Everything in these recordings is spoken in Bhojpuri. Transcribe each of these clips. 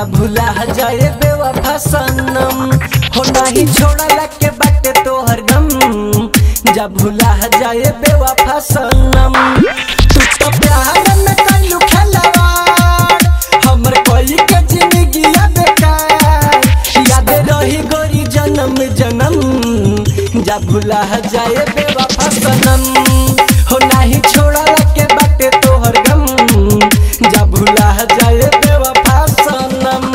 जा भुला जाए बेवफा सनम हो नाही छोड़ला के बाटे तोहर गम जा भुला जाए बेवफा सनम तू तो प्यार में कइलू खेलवाड़ हमर कोई के जिंदगी बेकार याद रही गोरी जन्म जन्म जा भुला जाए बेवफा सनम हो नाही छोड़ला के बाटे तोहर गम जा भुला जाए बेवफा सनम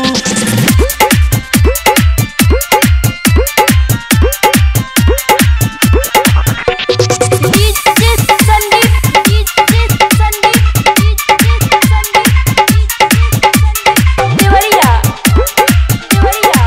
DJ Sandeep DJ Sandeep DJ Sandeep Deoria Deoria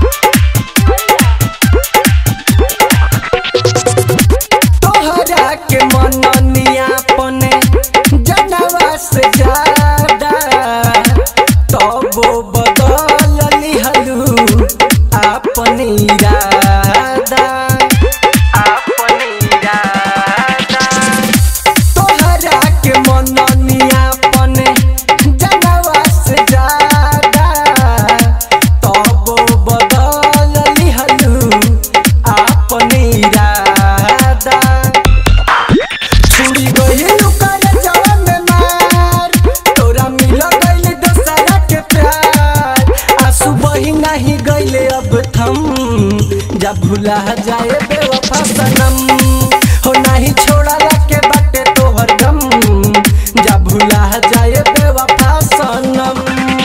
तोहरा के मननिया पने जनवा से ज्यादा तबो बदल लिहलू अपन इरादा अपन इरादा तोहरा के मननिया पने जनवा से ज्यादा तबो बदल लिहलू अपन इरादा छुड़ी गइल कर जवा में मार तोरा मिल गइल दोसरा के प्यार आंसू बही नहीं गइले अब थम जा भुला जाए बेवफा सनम हो नहीं छोड़ला के बाटे तोहर गम जा भुला जाए बेवफा सनम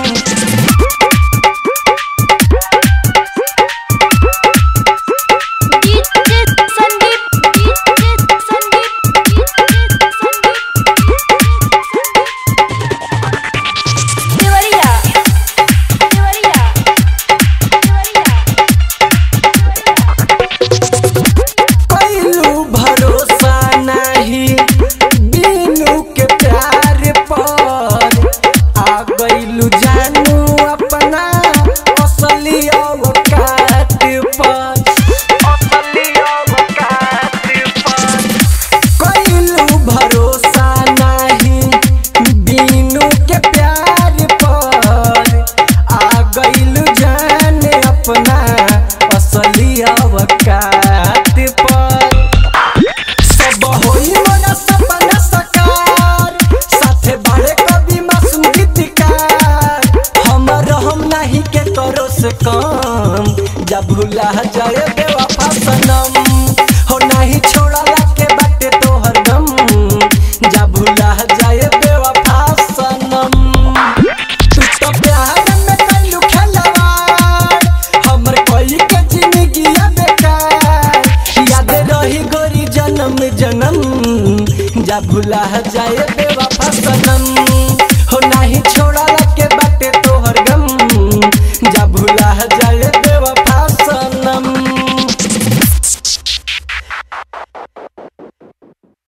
DJ Sandeep DJ Sandeep DJ Sandeep Deoria Deoria कइलू भरोसा नाही बीनू के प्यार पर आ गइलू जानू अपना असली औकात पर असली औकात पर कइलू भरोसा नाही बीनू के प्यार पर आ गइलू जाने अपना असली औकात पर सब होई मोरा सपना सकार साथे बाड़े कभी मासूम गीतकार हमर हम नहीं के करो से कम जब भुला जाए बेवफा सनम हो नहीं छोड़ला के बाटे तोहर गम जब भुला जाए बेवफा सनम तू तो प्यार में कइलू खेलवाड़ हमर कोई के जिंदगी बेकार याद रही गोरी जन्म जन्म जा भुला जाए बेवफा सनम